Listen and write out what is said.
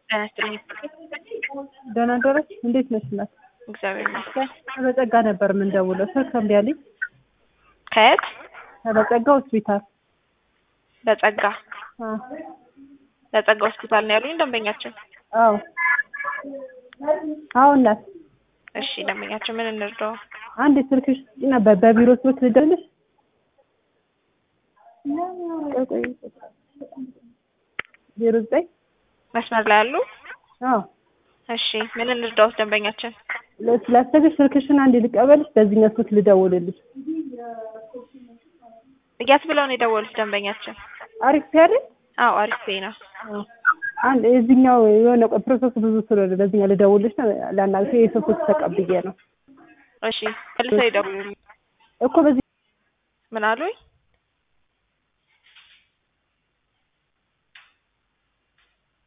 ጤና ይስጥልኝ። ደህና ደረች። እንዴት ነሽ እናት? እግዚአብሔር ይመስገን። ከበጸጋ ነበር የምንደውለው። ስልክ እምቢ አለኝ። ከየት? ከበጸጋ ሆስፒታል። በጸጋ አዎ በጸጋ ሆስፒታል ነው ያሉኝ ደንበኛችን። አዎ አዎ እናት እሺ ደንበኛችን ምን እንርዳው? አንድ ስልክሽ ስጪ ነበር በቢሮ ስልክ ልደውልልሽ። ዜሮ ዘጠኝ መስመር ላይ ያሉ? አዎ እሺ ምን እንርዳው ደንበኛችን? ስላሰብሽ ስልክሽን አንድ ልቀበልሽ፣ በዚህኛው ስልክ ልደውልልሽ። እያት ብለው ነው የደወሉት ደንበኛችን? አሪፍ አይደል? አዎ አሪፍ ነው። አዎ አንድ የዚህኛው የሆነ ቆይ ፕሮሰስ ብዙ ስለሆነ በዚህኛው ልደውልልሽ ነው ላናግርሽ የሰው ስልክ ተቀብዬ ነው እሺ መልሰው ይደውሉልኝ። እኮ በዚህ ምን አሉኝ?